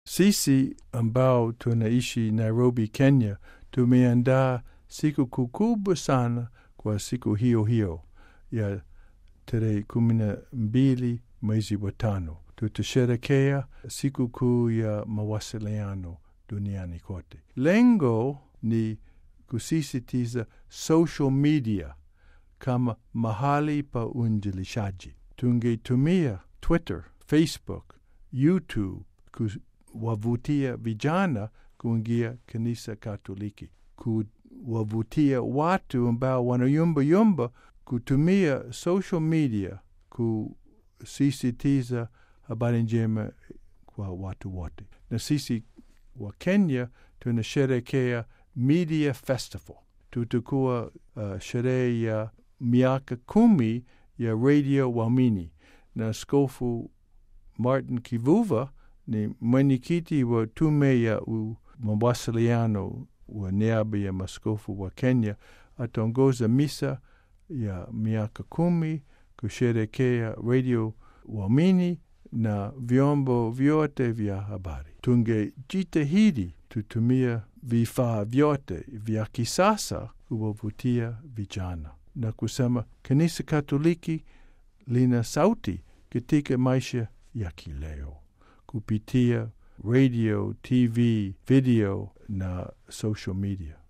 Sisi ambao tunaishi Nairobi, Kenya, tumeandaa siku kubwa sana kwa siku hiyo hiyo ya tarehe kumi na mbili mwezi wa tano. Tutasherekea siku kuu ya mawasiliano duniani kote. Lengo ni kusisitiza social media kama mahali pa uinjilishaji. Tungetumia Twitter, Facebook, YouTube kuwavutia vijana kuingia kanisa Katoliki, kuwavutia watu ambao wanayumbayumba kutumia social media kusisitiza habari njema kwa watu wote. Na sisi wa Kenya tunasherekea Media Festival. Tutakuwa uh, sherehe ya miaka kumi ya Radio Waamini, na Askofu Martin Kivuva ni mwenyekiti wa tume ya mawasiliano wa niaba ya maskofu wa Kenya. Ataongoza misa ya miaka kumi kusherekea Radio Waamini na vyombo vyote vya habari. Tungejitahidi tutumia vifaa vyote vya kisasa kuwavutia vijana na kusema kanisa Katoliki lina sauti katika maisha ya kileo kupitia radio, TV, video na social media.